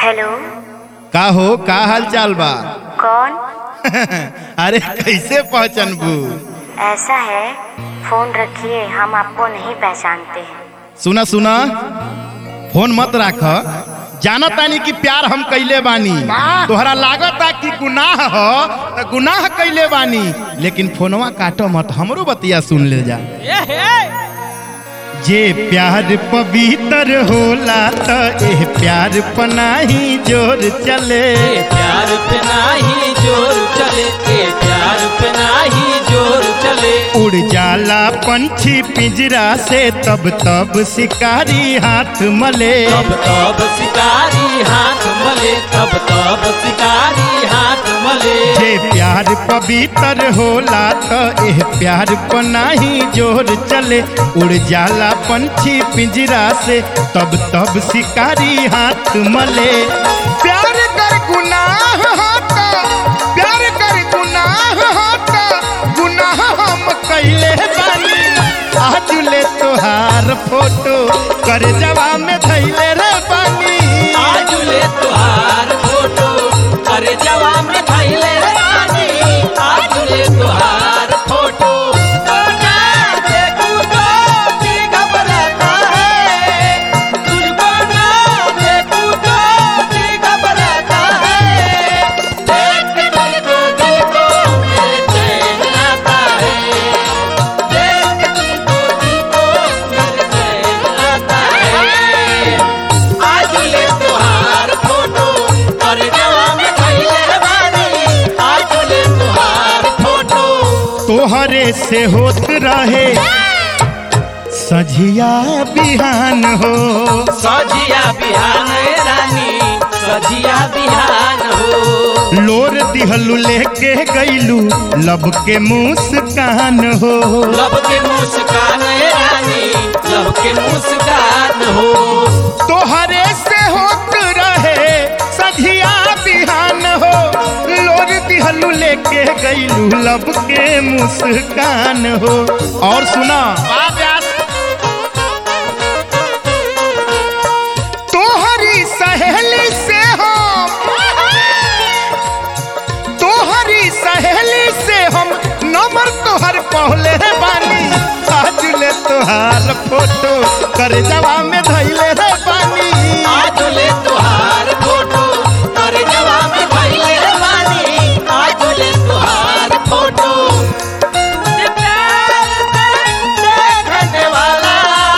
hello का हो का हाल चाल बा कौन अरे कैसे पहचानबू ऐसा है फोन रखिए हम आपको नहीं पहचानते सुना सुना फोन मत राख जाना तानी कि प्यार हम कैले बानी तोहरा लागता कि गुनाह हो त गुनाह कैले बानी लेकिन फोनवा काटो मत हमरो बतिया सुन ले जा जे प्यार पवित्र होला त एह प्यार पनाही जोर चले प्यार पे नाही जोर चले ए प्यार पे नाही जोर चले उड़ जाला पंछी पिंजरा से तब तब शिकारी हाथ मले तब तब शिकारी हाथ मले तब तब शिकारी हाथ मले जे प्यार पवित्र होला त एह प्यार पर नाही जोर चले उड़ जाला पंछी पिंजरा से तब तब शिकारी हाथ मले प्यार कर गुनाह होता प्यार कर गुनाह होता गुनाह हम कैले बानी आज ले तोहार फोटो कर जवा में धैले रे बानी आज ले तुहार फोटो अरे जवा में धैले रानी आज ले तुहार फोटो ना देखूं तो भी घबराता है तुझको ना देखूं तो भी घबराता है देख के तुझको दिल को मेरे चैन आता है देख के तुझको दिल को मेरे चैन आता है आज ले तुहार फोटो और जवा में खैले बानी आज ले तुहार फोटो तोहरे से होत रहे सझिया बिहान हो सजिया बिहान रानी सजिया बिहान हो लोर दिहलू लेके गईलू लब के मुस्कान हो लब के मुस्कान रानी लब के मुस्कान हो तोहरे से होत रहे सझिया बिहान हो लोर दिहलू लेके गईलू लब के मुस्कान हो और सुना तोहरी सहेली से हम तोहरी सहेली से हम नंबर तोहर पहले बानी आज ले तोहार फोटो कर जवा में धैले रे बानी आज ले तुहार फोटो और जवा में खैले बानी आज ले तुहार फोटो तुझे प्यार से देखने वाला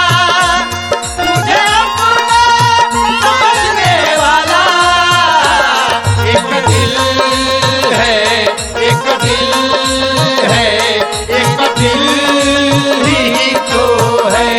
तुझे अपना समझने वाला एक दिल है एक दिल है एक दिल ही तो है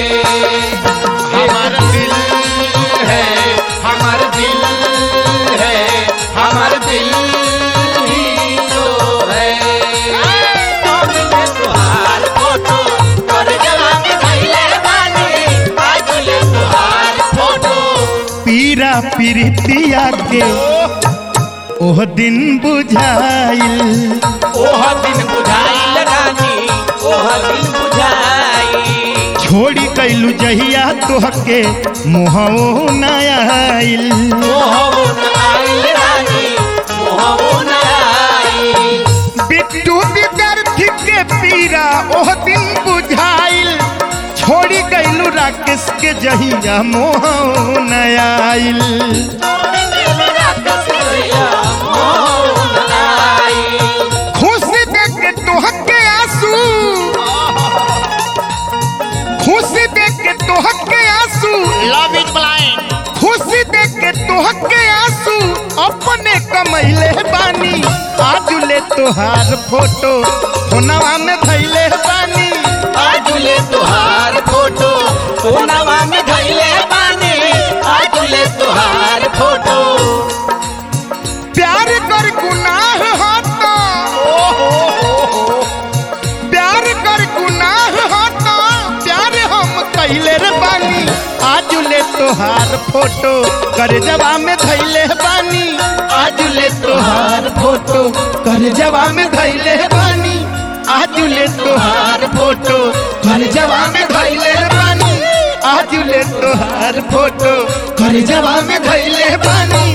हमारा दिल है हमारा दिल है हमारा दिल ही तो है आज ले तुहार फोटो और जवा के धैले बानी आज ले तुहार फोटो पीरा पीरितिया के ओह दिन बुझाइल ओह दिन बुझाइल रानी ओह दिन बुझाई छोड़ी कैलू जहिया तोहके मोहो न आइल मोहबो न आइल रानी मोहबो न आई बिट्टू विद्यार्थी के पीरा ओह दिन बुझाइल छोड़ी गईलू राकेश के जहिया मोह न आइल खुशी देख के तोहके आंसू खुशी देख के तोहके आंसू लव इज ब्लाइंड खुशी देख के तोहके आंसू अपने कमैले बानी आज ले तोहार फोटो फोनवा में धैले बानी आजुले तुहार फोटो सोनावा में धैले बानी आजुले तुहार फोटो प्यार कर गुनाह होता प्यार कर गुनाह होता प्यार हम कैले रे बानी आज ले तोहार फोटो कर जवा में धैले बानी आज ले तोहार फोटो कर जवा में धैले बानी आज ले तोहार फोटो कर जवा में धैले बानी आज ले तोहार फोटो कर जवा में धैले बानी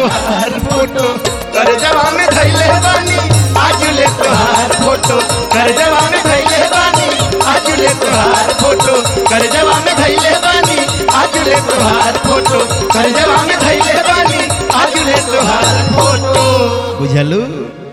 तोहार फोटो कर जवा में धैले बानी आज ले तोहार फोटो कर जवा में धैले बानी आज ले तोहार फोटो कर जवा में धैले बानी आज ले तोहार फोटो कर जवा में धैले बानी आज ले तोहार फोटो बुझलू